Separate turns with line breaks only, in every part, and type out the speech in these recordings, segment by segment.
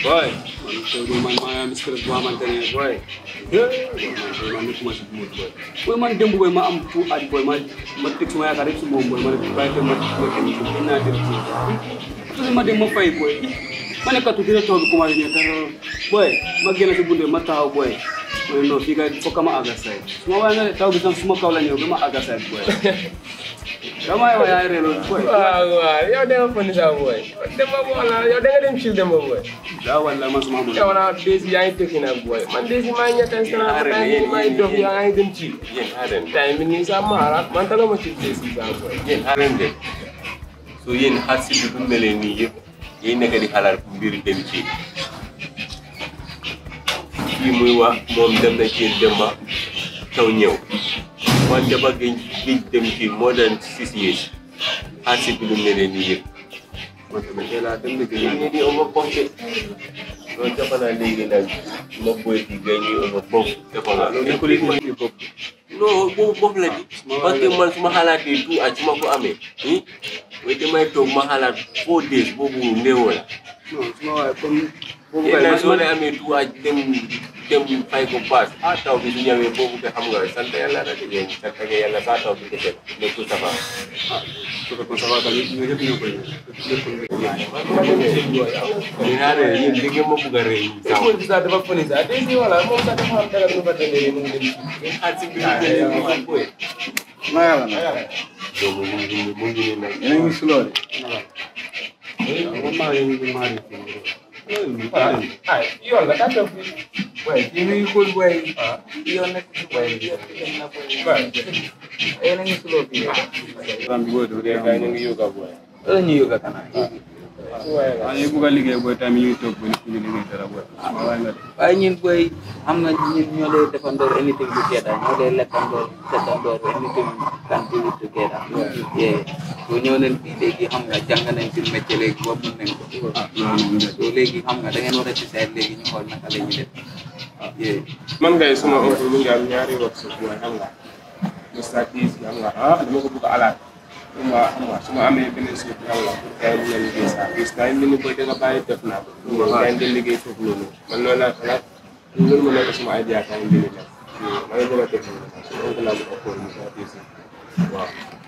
boy man tey de man maa am stress boo xamante ne boy man man nekkuma si mood boy boy man démb boy ma am fu aj boy ma ma teg suma yaakaar rek si moom boy ma ne bàyyi ko ma ma dem ci gën naa dem ci toujours ma dem ma fay boy ma ne katu dina toog commencé ñëw dara boy ma génn si bunde ma taxaw boy ma ne non fii kay fokk ma àgga say suma waaye nga ne taw bi tam suma kaw la ñëw ba ma àgga say boy damay wax yaay reeloon boy
waaw waaw yow da nga foni sa boy dama wala yow da nga dem chill dama boy
daa wala man suma amul
yow na desi yaa ngi tekki nag boy man desi maa ngi ñetti instant ma taa ngi maa ngi dof yaa ngi dem chill
yéen xaaral
time bi nii sa maara man tala ma chill desi sa boy
yéen xaaral de so yéen xar si bi bu melee nii yëpp yéen nekk di xalaat mbiri dem ci kii muy wax moom dem na ci dem ba taw ñëw man dama gëj gëj dem ci more than six years xar si bi lu melee nii yëpp
man tamit tey laa dem liggéey
yéen ñi di oma pompe loolu dafa naa léegi nag ma boy di gay ñuy oma pompe dafa naa loolu
nekkul it ma ci bopp
non boobu boobu la di parce que man su ma xalaatee tout ak su ma ko amee i way damay toog ma xalaat four days boobu néew la
non suma waaye comme boobu
yéen
kay
nag
man
soo leen amee tout ak dem dem fay ko paas ah taw bi su ñëwee boobu nga xam nga sant yàlla rek yéen sant nga yàlla saa taw bi kese nekkul safa
su fekkoon ça va tamit ñu ñëpp ñoo koy nekkul
ñu naa ne yéen li ngeen ma bugg a rëy saw
École bi sax dafa foni sax desi wala moom sax dafa am dara nu fa demee mu ngi dem chill
ngeen xaar si biir beneen bi ma koy
ma yàlla na
donc mu ngi mu ngi nii nag
yéen a ngi si loolu
man maa ngi maa ngi
ah yoon la daa toog fii
boy yéen a ngi xool boy yoon nekk si boy yoon dem na boy yéen a ngi si loolu fii
ram bi booy doo dee
gars yi ñu ngi yoga boy
loolu ñu yóbbu kanam
ah ñu bugg a liggéey booy tamit ñuy toog ba ñu liggéey dara booy waaye nga de
waaye ñun boy xam nga ñun ñoo lay defandoor anything together ñoo lay lekkandoor settandoor anything can do it together yeah so ñëw nañ fii léegi xam nga jàng nañ ci métier léegi ba mun nañ ko so léegi xam nga da ngeen war a decide léegi ñu xool naka la ñuy def yeah
man ngay suma oncle mu ngi am ñaari workshop mooy xam nga Mr Peace xam nga ah dama ko bëgg a alaat xam nga xam nga su ma amee beneen suuf xam nga pour gars yi mun a liggéey saa bis gars yi ni koy danga bàyyi def naa ko nga gars yi ngeen liggéey foofu noonu man loolu laa xalaat loolu ma nekk suma idea gars yi ngeen def ma ngi bëgg a def loolu su oncle laa bëgg a xool Mr Peace waaw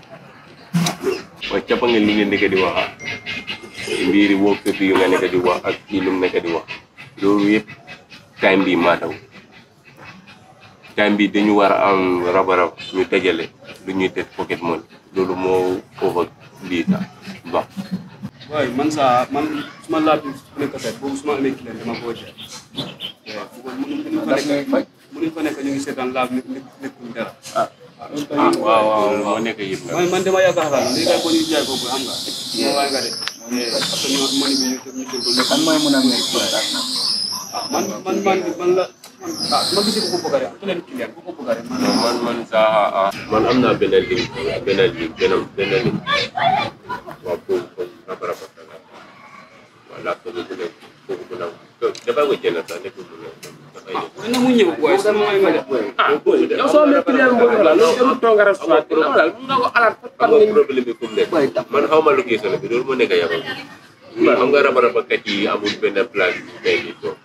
waaye cappa ngeen li ngeen nekk di wax ah mbiri workshop yu nga nekk di wax ak kii lu mu nekk di wax loolu yëpp time bi maataw time bi dañu war a am rabarab ñu dajale lu ñuy teg pocket money loolu moo foofa lii sax baax
booy man saa man suma laaj bi su nekk set boobu suma amee client dama koo jaay mënuñ fa nekk mënuñ fa nekk ñu ngi seetaan laaj nekk nekkul dara
ah waaw waaw loolu moo nekk yëpp nag
man man dama yaakaar xalaat léegi kay ko ñu jaay boobu xam nga moo waay nga de parce que ñu mani bi ñu ñu jël ko
kan mooy mun a nekk contact nag
man man man man la man ah ma gisee ko ko bëgg rek ku leen client ku ko bëgg rek man
non man man sax ah man am naa benn link benn link benn benn link waaw foofu foofu rabarab ak dara waaw laa ko bu ne foofu bu ndaw dafay ko jënd sax nekkul bu ne dafay def
na mu ñëw booy sama waay nga de
yow soo amee client bu bëgg la loolu jarul toog nga restaurant dina daal mun nga ko alaat par
xam nga problème bi fu mu nekk man xaw ma location bi loolu moo nekk yabal xam nga rabarabakat yi amul benn place bu tey nii toog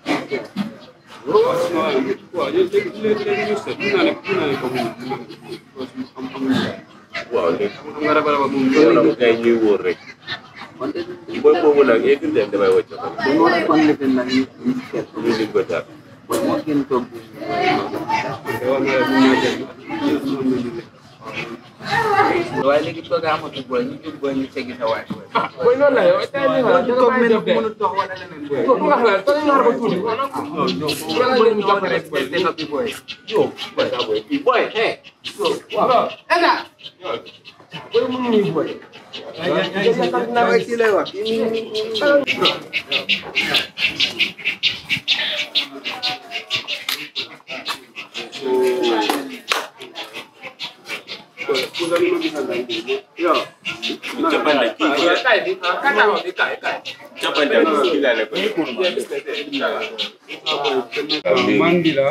sama waay waaw léegi léegi léegi ñu seet mun naa ne mun naa ne ko mu am amul
waaw léegi
xam nga raba raba moom
yow nag kay ñuy wóor rek
wante
booy boobu nag every time damay wàcc ko
dañ war a kon lifin nag ñu ñu seet ko
ñu lim ko daal
boy moo gën toog bu
war na mun naa jël ñoom ñu liggéey
waaye léegi toog a amatu boy ñu jóg boy ñu teggi sa waay boy
booy noonu la yow tey nii xalaat danga
toog
bàyyi
mel
def
ni
de
mënul toog wala leneen boy
yow bu nga xalaat toog nga xaar ba tuuti
yàlla leen ñu jàpp rek boy dina bi boy
yow boy daa boy boy hey waaw enda boy mu ngi nii boy
boy kii lay wax
Pues, pues a mí me gusta la idea. Yo.
capande kii bi capande kii laa ne ko
Mandila.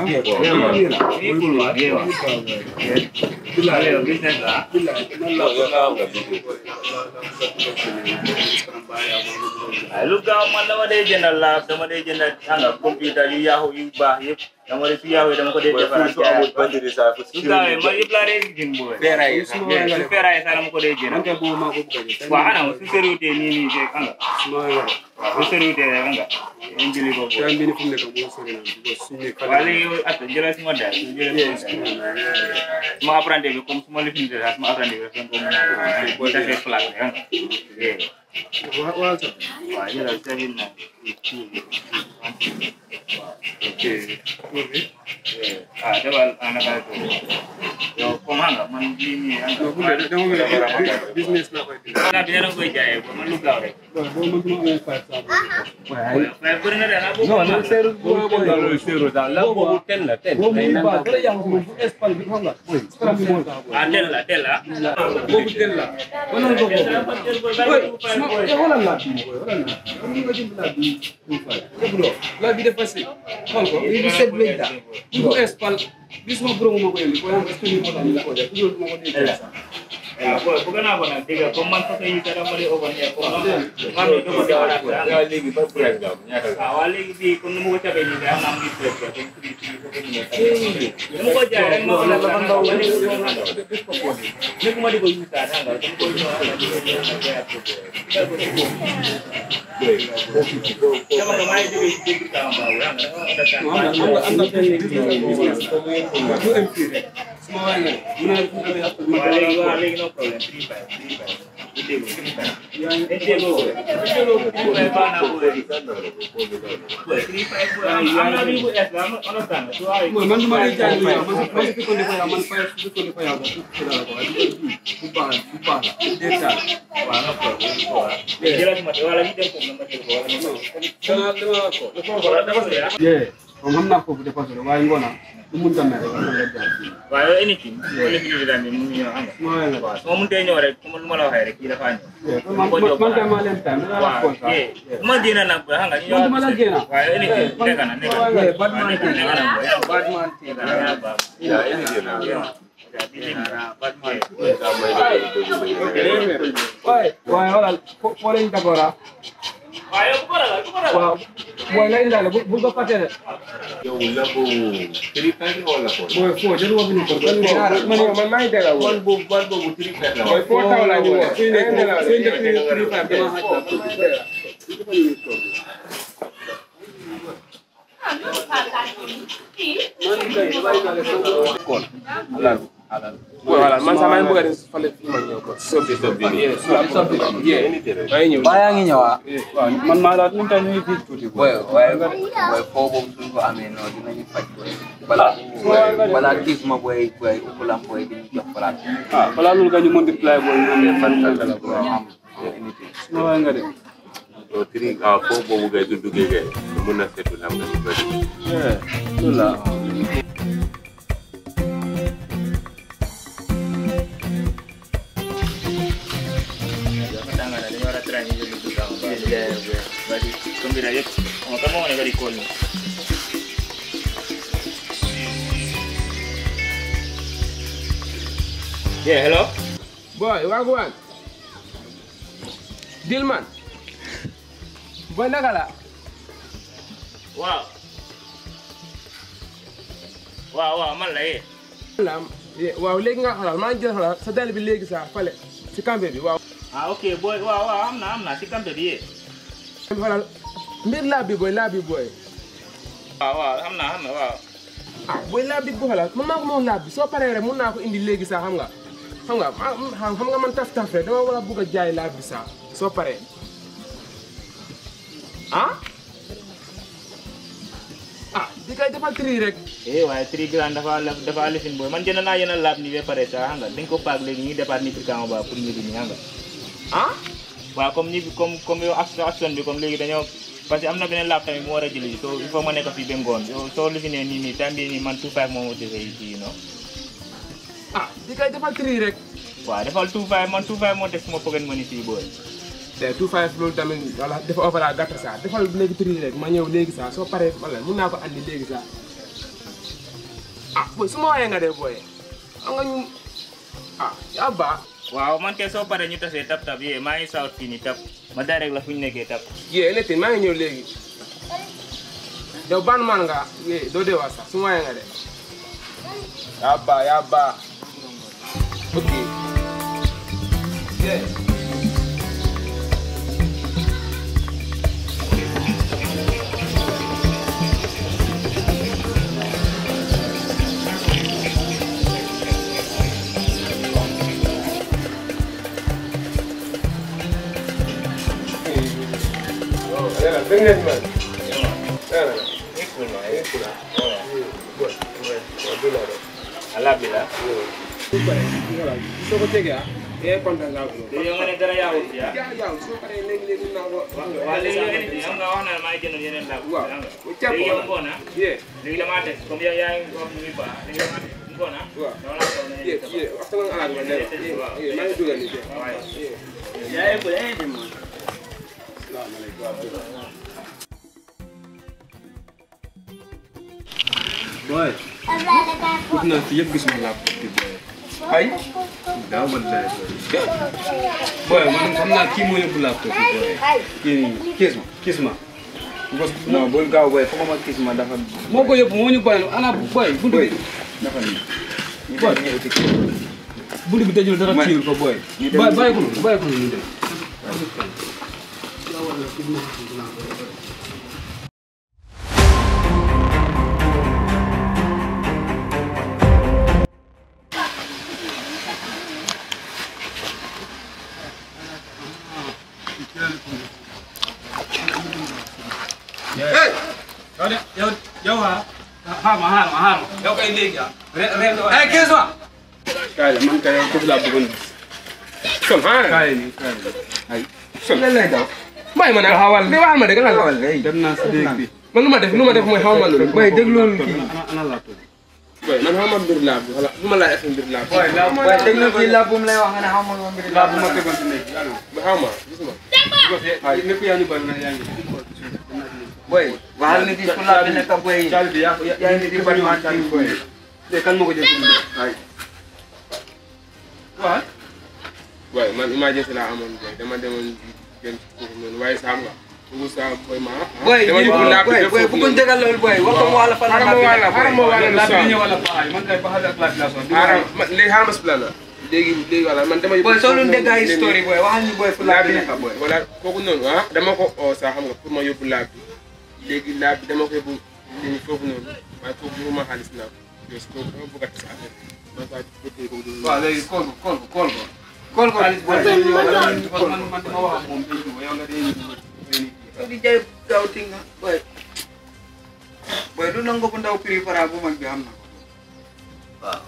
lu gaaw man dama dee jëndal laab dama dee jëndal xam nga computer yu yaaxu yu baax yëpp dama dee su yaaxu dama ko dee defaraat
su amul batterie saa fu
su gaawee man yëpp laa dee jënd booy
feeraay sax
su feeraay sax dama ko dee jënd
Ante bo ma ko buka.
waaw xanaa su sériwutee nii nii de xam nga
Suma nga.
su sériwutee rek xam nga ñu jëli ko booy
Tan bini fu nekk mo sori na ko suñu
waaw
kala.
léegi yow at jëlal suma daal su jëlee suma daal suma apprenti bi comme suma lifin de sax suma apprenti bi dafa ko mën a bu defee place bi xam nga
Wa wa sa.
waaw jëlal seven nine
Okay.
ah defal anaka ko yow comme xam nga man lii nii xam
No bu
nga
dee dama ngi business la koy def.
naa bi dana koy jaayee ba man lu gaaw rek
Bo bo man duma amee five sa.
waaye bëri na de ana boobu
Non, non, seru bo bo.
la boobu ten la ten
Bo mu ba dara yang mo bu espal bi xam nga. Boy, scram bi mo sa boy.
ah del la del la
Bobu del la. Wonan ko bobu. Boy, suma e wala la bi boy, wala la. Am nga jëm la bi. Bro, la bi dafa si. Xol ko, li bi set wéy da. Bu espal bi suma bro mo ko yeli ko yang espal mo ta ni ko def. Ko mo ko ni.
waaw booy bëgg naa ko nag dégg nga comme man façon yi sax dama di open air comme man man mi dama defaraat ko
yaa léegi ban price nga am ñaata la
waaw waa léegi bii comme nu ma ko cabee nii day am naa mu ngi presse comme prix prix foofu ñu nekk dama ko jaay rek moo ko la ba ndaw ba léegi moom la def ko ko nekkuma di ko yuusaat xam nga dama ko ñëw xam nga di ko ñëw xam nga jaay ko dama ko maa ngi jógee ci dégg Tamba baabu xam nga dafa understand
Am na am na am na benn business ko mo ko MP rek. Suma wa nga. Mu na ko amee after ma
waaw léegi waaw
dara.
léegi no problème three five three five bu déglu three five
Yaa ngi
dañ déggoo ko three five baax naa booy booy three five booy am na lii bu es la am understand su waaye
Boy, man duma lay jaay lu yow man man fi ko defee yow man fay fi ko defee yow ba ko dara ko waaye bu baax bu baax détail
waaw no problème waaw léegi jëlal ma wala ñu dem ko ma jël ko wala ñu
dama dama ko
wala dafa so yaa
ye comme xam naa foofu dépassé la waaye ngoona du mun ta mere rek nga jaay
waaw yow anything wala fi ñu daan ni mu ñëw xam nga
ma wala
waaw su ma mënutee ñëw rek comme lu ma la waxee rek kii dafa ñëw
man man man kay maa leen time dama la ko
waaw
sax
yee bu ma génn nag xam nga ñu
Man duma la génn.
waaw yow anything nekk na nekk na
ye bad man
nekk na nekk na
bad man
nekk na yaa baax
yaa indi jël na
waaye waaye wala foo leen d'abord ah
waaw yow bu ko ragal bu ko ragal
waaw booy lay ndaale bu bu ko fàtte de
yow la boobu three five wala four
booy foo jël wax ni ko man man maa ngi dégg
man boobu man boobu three five la
booy foo taw laa ñu wax suy nekk suy nekk three five dama
voilà man sax maa ngi bëgg a dem fale fi ma ñëw ko sobbi
sobbi nii.
yeah sobbi yeah
indi rek
maa ngi ñëw
Ba yaa ngi ñëw ah.
waaw man maa la ñu tax ñuy fi tuuti
Boy waaye boy foo boobu suñ ko amee noonu dinañu faj boy. Balaa balaa kii suma boy boy ukulam boy di ñu jox place.
ah balaa loolu nga ñu multiply booy ñu am fan fan la
Bro am unité.
suma waay nga de
yow three ah foo boobu ngay du duggee ngay mun na seetu lam nga du bëri
loolu la
dafa tàng na dañu war a traité ñu jël du gaaw baax baax comme bi yëpp xam nga kan moo nekk di kool ni yeah hello
boy wagwan Dilman boy naka la
waaw waaw waaw man la yee
lam waaw léegi nga xoolal maa ngi jël xoolal sa dal bi léegi sax fale si campé bi waaw
ah ok boy waaw waaw am na am na si kamte di yee
xoolal mbir laab bi boy laab bi boy
waaw waaw xam naa xam na waaw
ah boy laab bi bu xoolal man maa ko moom laab bi soo paree rek mun naa ko indi léegi sax xam nga xam nga ma xam nga man taf taf rek dama war a bugg a jaay laab bi sax soo paree ah ah di kay defal tri rek
eh waaye tri grand dafa dafa lifin boy man jënd naa yenn laab ni ba pare sax xam nga dañ ko paak léegi ñu defaat ni prikama ba pour ñu di ni xam nga
ah
waaw comme ni comme comme yow action action bi comme léegi dañoo parce que am na beneen laab tamit mu war a jëli so il faut ma nekk fii ba ngoon yow soo lifinee nii nii temps bii nii man tout five moom moo defee fii non
ah di kay defal tri rek
waaw defal two five man two five moo teg suma pocket money fii booy
te two five loolu tamit wala dafa overall gàtt saa defal léegi prix rek ma ñëw léegi saa soo paree wala mun naa ko andi léegi saa ah booy su ma waxee nga dee booy xam nga ñu ah yaa baax
waaw man kay soo paree ñu tasee tap tap yee maa ngi south fii nii tap ma direct la fu ñu nekkee tap
yee ne maa ngi ñëw léegi yow ban man nga yee doo dee waa sax su ma waxee nga dee yaa baax yaa baax ok yeah. Yalla, dégg ngeen man. Yalla.
alhamdulilah
soo ko tegee ah. yaa kontaan naa ko.
léegi yow nga ne dara yaawul fi ah
yaa yaa soo paree léegi léegi naa ko.
waaw léegi yow indi xam nga wax na la maa ngi jëndoon yeneen laa
Waaw.
xam nga
Bu jàpp
léegi yow
woon.
ngoon ah
yee
léegi damaa teg comme yow yaa ngi wax mu ngi baax léegi damaa teg ngoon ah
waaw.
dama laa toog na
yee yee waxtu nga alaat ma dee. yee maa ngi dugal nii de. yee.
yaa ngi ko yaa ngi dem man
Boy, ut naa fi yëpp gisuma laptop bi boy.
ay
Daaw man laay boy. Boy, man xam naa kii moo yóbbu laptop bi boy. Kii nii,
kiis ma
kis ma. Bos
non bul gaaw boy foog ma kiis ma dafa
moo ko yóbbu moo ñu bàyyi ana boy buntu
boy
bi
dafa nii ñu
Boy.
dem ñëw ci
buntu bi tëjul dara
Man-
tiiwul ko boy.
ñu dem-
Bàyyi bàyyi ko noonu bàyyi ko noonu ñu dem. Hey! Yow de yow yow ah. Xaar ma xaar ma xaar ma. Yow kay léegi ah. Re re
ay kiis ma
kaay la man kay yow foofu laa bëggoon gis.
Sol xanaa la.
kaay nii kaay nii.
ay lan lay daw
bàyyi ma nag.
Taxawal.
li waxal ma dëgg lan la.
xawal ay
dem naa si déeg bi.
man lu ma def lu ma def mooy xaw ma loolu.
boy déglul kii
ana ana laptop bi.
boy man xaw ma mbir laa bi wala lu ma laaj ak mbir laa bi.
boy déglul kii la bu mu lay wax nga ne xaw ma lu ma mbiri
laa bu ma tegoon si néeg bi ana.
ba xaw ma gis ma.
ay nekk yaa ñu bari na yaa ngi.
boy waxal nit yi fu la bi nekk boy
Caali bi yaa ko
yaa ngi di bari man kii boy
léegi kan moo ko jël si biir.
ay
waaw.
boy man emergency laa amoon boy dama demoon jël foofu noonu waaye saa nga. Ugu saa boy ma.
boy
dama yóbbu laa bi
boy
def
boy
foofu
bu ko
noonu.
tegal loolu boy wax ko mu wala fan la
Xaaral ma wàll la, xaaral ma wàll la
laa bi
saa.
ñëw wala paxaay man kay paxaay ak laa bi laa sonn.
xaaral man léegi xaaral ma si plan la. léegi léegi wala man dama yóbbu.
boy soo
foofu
doon
noonu,
dégg ay
léegi-
story boy waxal ni boy fu la bi nekk boy
voilà kooku noonu ah dama ko oo sax xam nga pour ma yóbbu laab bi léegi laab bi dama ko yóbbu léegi foofu noonu waaye foofu bu ma xaalis naa ko yow si kooku dama bëgg a tas affaire bi man saa bëggee ko du
waaw léegi kool ko kool ko kool ko.
kool ko
xaalis
boy
boobu dañuy ñëw wala man man dama wax ak moom dañuy ñëw yow nga dañuy ñëw.
soo di jaay gaaw tinga boy boy du nangu bu ndaw prix para bu mag bi xam na waaw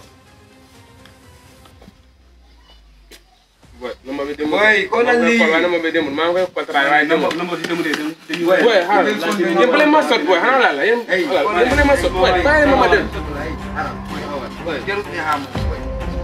boy number bi demul
Boy, xoolal lii.
waaye number bi demul maa ngi koy contrat waaye demul
Lambo di dem de dem dañuy
Boy,
boy xaaral yéen bu leen ma sot boy xanaa laa la yéen
Hey,
voilà yéen bu leen ma sot boy bàyyi ma ma dem
boy jarut nga xam boy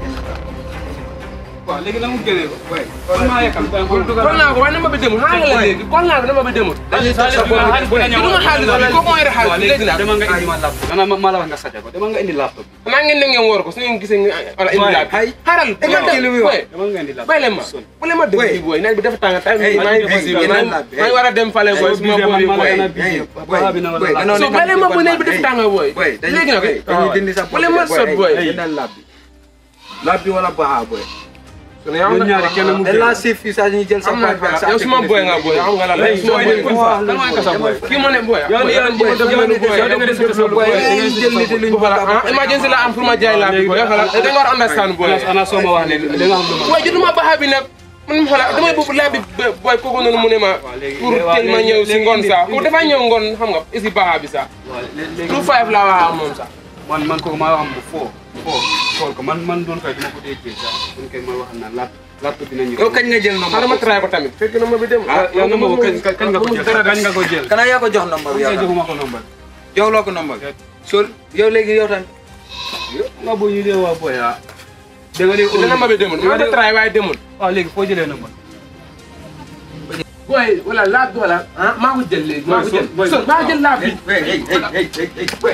waaw léegi la mu génnee ko.
boy
kon maa yekkam da nga ko dugal.
kon naa ko waaye number bi demul xanaa la léegi kon naa ko number bi demul
dañuy sa bopp bi dina ñëw.
du ma xaalis wala kooku mooy xaalis
waaw
léegi
léegi
nag
dama nga indi ma laptop. dana ma ma la wax nga sàcce ko dama nga indi laptop bi.
xanaa ngeen ne ngeen woor ko su ngeen gisee ngeen wala indi laab
ay
xaaral
nga kii lu muy wax.
boy
dama nga indi laptop.
bàyyi leen ma bu leen ma déglu
Boy.
fii booy naaj bi dafa tàng tàng
Hey,
maa ngi
hey,
busy
hey,
maa
hey,
ngi
hey.
maa ngi war a dem fale booy su ma boori booy
boy boy danoo
so
nekk
bàyyi leen ma bu naaj bi
Hey,
dafa tàng booy
boy
léegi nag
dañuy dindi sa
bu leen ma sot booy
jëndal lab bi lab bi wala baaxa boy
su ne yow
ñun ñaari kenn mu
dañ laa siif fii sax ñu jël sa
xam naa
boy ak sa
yow suma boy nga boy xam nga la la
Hey,
suma
boy
boy
de kun fa kan mooy kasa boy.
kii ma ne boy
yow ni yow
boy
yow
boy
yow da nga def sa boy.
boy dañuy jël nit luñ
bu xala ah emergency la am pour ma jaay laa bi boy xala da nga war a understand boy
ana ana soo ma wax léegi da nga xam lu ma.
waaye jotuma baaxa bi nag man xala damay bëgg laa bi boy kooku noonu mu ne ma pour teel ma ñëw si ngoon sax pour dafa ñëw ngoon xam nga isi baaxa bi sax
waaw léegi
two five la wax ak moom sax
man man kooku maa wax bu foo foo xool ko man man doon kay duma ko dee jël sax man kay ma wax naan lap laptop dina ñëw.
yow kañ nga jël
xaaral ma
nombre
try ko tamit fekk na ma bi dem
ah yow number boobu kañ kañ nga ko jël kañ nga ko jël.
kana yaa ko jox nombre bi
yow
yow
joxuma ko number.
jox loo ko nombre so yow léegi yow tamit
nga bu ñu dee waa boy ah da nga dégg
dana ma bi demul ma ko try waaye demul
waaw léegi foo jëlee number
booy wala laab bi wala ah maa ko jël léegi maa ko jël
Boy,
son maa jël laab bi
Hey, hey, hey, hey, hey, hey, hey.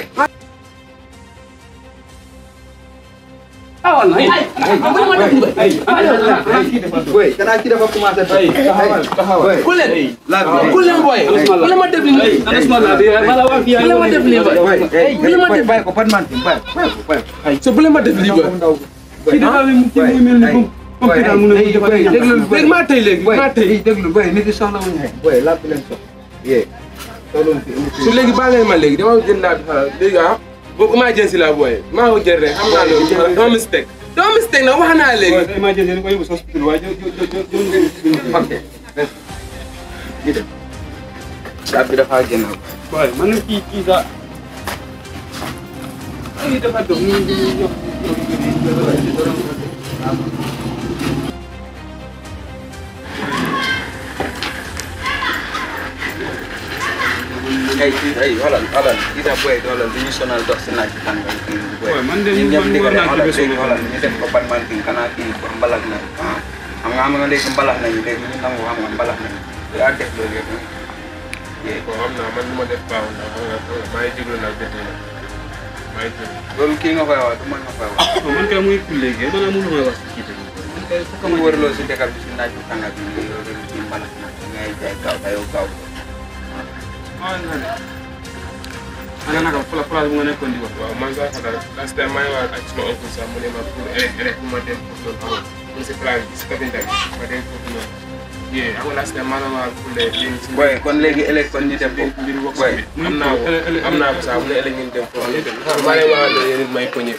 ah wala ay ay ay
Boy, kanaa kii dafa commencé dox.
taxawal taxawal
ku leen
Laab bi.
ku leen booy ku leen ma def li
ana suma la bi wala wa fi
ku leen ma def lii booy
Boy, hey,
bu leen ma
boy,
def
bàyyi ko ban man fi, bàyyi ko, bàyyi ko, bàyyi ko.
so bu leen ma def lii booy
ci dafa mu ci muy mel ni comme comme daal mu ne mu def ay
déglu
léegi maa tey léegi
boy
maa tey
lii déglu boy nit yi soxla wuñu xëy boy laab bi leen soxla yee soxla wuñu fi indi
su léegi baa ngeen ma léegi dama jël laab bi xanaa léegi ah boobu emergency la booy maa ko jël rek xam naa loolu dama mistake dama mistake nag wax naa léegi
emergency ko yóbbu hospital waaye jo jo jo jo jo
ok ñu dem laab bi dafa génn
boy man kii kii sax ay dafa dox ñu ñu ñu
ay ay xoolal xoolal gis nga boy xoolal du ñu sonal dox si naaj bi tàngal kii boy
Boy, man de
ñun ñëpp
man
ndigal
war naa
xoolal
ci bés
léegi xoolal ñu def ko ban man kii xanaa kii mbalax na ah xam nga xam nga léegi mbalax nañu léegi ñu nangu xam nga mbalax nañu yaa def loolu yëpp yee
bon xam naa man lu ma def baax na xam nga xam nga maa ngi jégalu nag dëgg la maa ngi jégalu
loolu kii nga koy wax du man nga koy wax
man kay muy kul léegi man amul lu may wax ci kii tamit
man kay fu ko ma wërloo si dëkk bi si naaj bi tàngal bi nii yow léegi kii mbalax na ngay jaay gaaw te yow gaaw
ana naka fula place bu nga nekkoon di wax
waaw man sax xanaa last time maa ngi wax ak suma oncle sax mu ne ma pour élec élec ma dem foofu noonu xamoon mu si place bi si Kabinda bi ma dem foofu noonu yee xam nga last time maa la wax pour les léegi si
boy kon léegi ëllëg kon ñu def ko
mbir wax
boy
bi am naa ko am naa ko sax mu ne élec ngeen dem foofu maa leen wax ne yéen it may poñe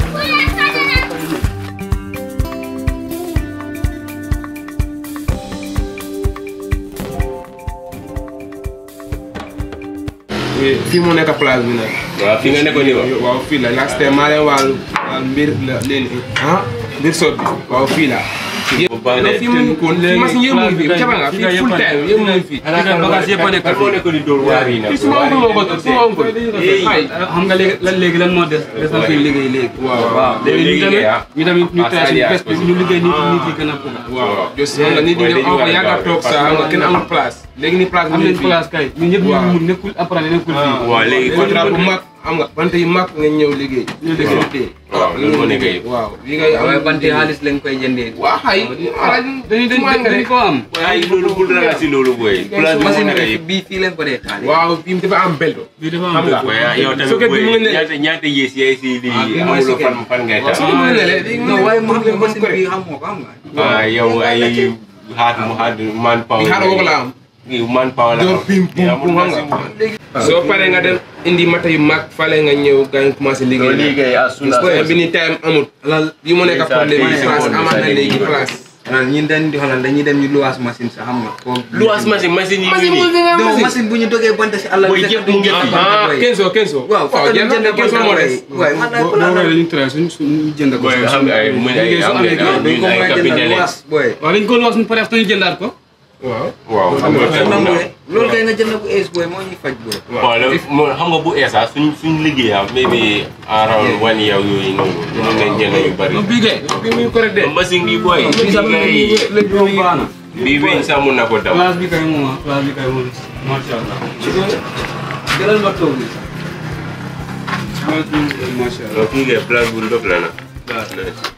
fii moo nekk place bi nag
waaw fi nga nekkoon nii wax
waaw fii la last time maa leen wàllu wàllu mbir la leen ah mbir sot bi waaw fii la
bu baax
non fii mu ngi ko fii machine yëpp mu ngi fi caba nga fii full time yëpp mu ngi fi
bagage yëpp a nekk
kan moo nekkoon di dóor waar yi nag
fii suma oncle moo ko doon suma oncle ay
xam nga léegi lan léegi lan moo des des na koy liggéey léegi
waaw
waaw léegi ñu tamit ñu tamit ñu
Ah,
tey suñu
Sadio
bés bi ñu liggéey nit nit yi gën a bëgg
waaw jos xam nga nit ñi dem am yàgg a toog sax xam nga kenn amul place léegi ni place
am
mu
nañ
ngi fii
place kay ñun ñëpp ñu
Waaw.
mun nekkul apprendre nekkul fii
waaw léegi
contrat bu mag am nga bant yu mag nga ñëw liggéey
ñu liggéey.
liggéey
waaw loolu moo nekk yëpp
waaw li ngay am
waaye banti xaalis lañ koy jëndee
waa xay
dañuy dañ dañ ko am
ay loolu bul ragal si loolu booy place bi moo
machine
nekk
bi
yëpp
bii fii lañ ko dee xaalis
waaw fii dafa am belto
bii dafa am
xam nga
waaye yow
Soo ko
tamit
bi mu
booy
ngi ne-
ñaata ñaata yées yaay si lii
Ah, bii mooy
amuloo
si
fan fan ngay tax
soo ko mu ne le
non waaye ma xam machine bi xam nga ko xam nga
ah yow ay hard mu hard man power
bi xaaral ko la am
man power la
door pim pum pum xam nga soo paree nga dem indi mata yu mag fale nga ñëw gaañ commencé liggéey
liggéey as soon as
boy bi ni time amut
alal
bi mu nekk problème yi place amaat na léegi place
alal ñun dañ di xoolal dañuy dem ñu luwaas machine sax xam nga ko
lu as machine machine yi
machine
nii
mu fi nga
non
machine
machine bu ñu dogee bant si àll
Boy,
bi
yëpp mu ngi am.
ah kenso kenso
waaw
waaw
fekk
jënd
ñu jënd
kenso moo des
waaye man naa ko
boo
laal
boo dañuy traité suñ suñ jënd ko
booy xam nga ay mu ay
liggéey su
am
amee
nga
gars
dañ ko
ay
mën a jëndal
capitaine
luwaas booy
waaw dañ ko wax suñu pare ñu jëndaat ko
waaw
waaw xam nga
te nangu ne loolu kay nga jënd ko ace booy moo ñuy faj booy
waaw loolu moo xam nga bu eesa suñ suñ liggéeyam maybe around one year yooyu noonu mën nañ jënd yu bari
bii kay
bi muy correct de
machine bi booy
bii sax
bii
léegi moom baax na
bii weñ sax mun na ko daw
place bi kay moom ah place bi kay moom macha allah
jëlal ma toog bi
place bi macha allah
donc kii kay place bu ndox la nag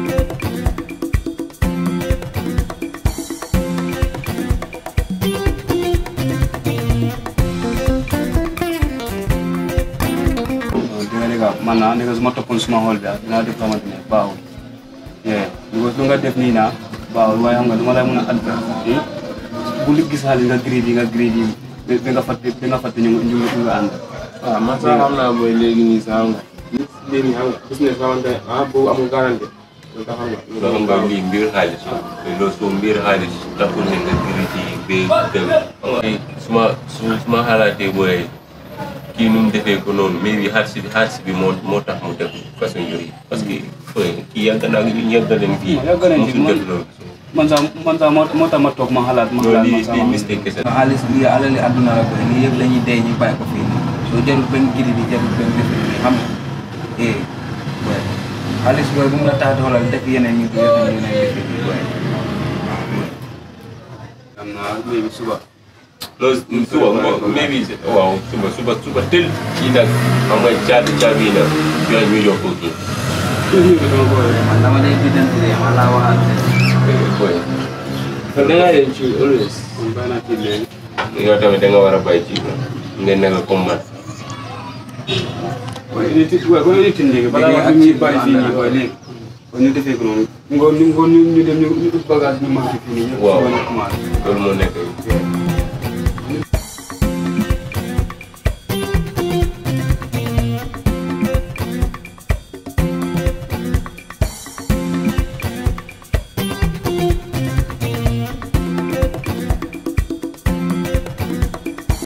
dinga dégg man naa ne su ma toppoon suma xool bi ah dinaa def xamante ne baaxul yeah because lu nga def nii naa baaxul waaye xam nga lu ma lay mën a adverse bu li gis xaalis nga grade yi nga grade yi ba nga fàtte ba nga fàtte ñu ñu ñu nga ànd
waaw man sax xam naa mooy léegi nii sax xam nga nit léegi xam nga business xamante ne ah boobu amul garantie loolu tax xam nga
loo xam nga lii mbir xaalis la loolu soo mbir xaalis taxul ne nga gërëm ci ba dem suma su suma xalaatee booy kii nu mu defee ko noonu mais bi xaalis bi xaalis bi moo moo tax mu def façon yooyu parce que fooy kii yàgg naa yàgg nañ fii
Yàgg nañ fi,
musul
man-
def loolu
man sax man sax moo moo tax ma toog ma xalaat ma
loolu
xalaat
lii
man sax
lii
ma
mistake kese la.
xaalis bi alali àdduna la booy lii yëpp dañuy dee ñu bàyyi ko fii nii soo jarul benn giri bi jarul benn lifin bi xam nga eh booy xaalis booy bu mu la tax doolal def yeneen ñu yeneen yeneen dëkk yi booy
am naa léegi suba
loolu suba ngo maybe waaw suba suba suba tel kii nag xam nga caabi caabi nag yooyu ñu yokk kii
ñu ko dama ko
man dama lay biddanti de ma laa waxal
boy
kon da ngaa yem ci always
kon bàyyi naa ci léegi
yow tamit da nga war a bàyyi ci ngeen nekk comme man
waaye unité waaye boo unité léegi balaa
Léegi
wax
ak
ñu
ci
bàyyi fii nii
àndal.
waaye léegi kon ñu defee ko noonu ngoon ñu ngoon ñu ñu dem ñu ut bagage ñu manqué fii nii ñëpp
Waaw.
suba ñu commencé
loolu moo nekk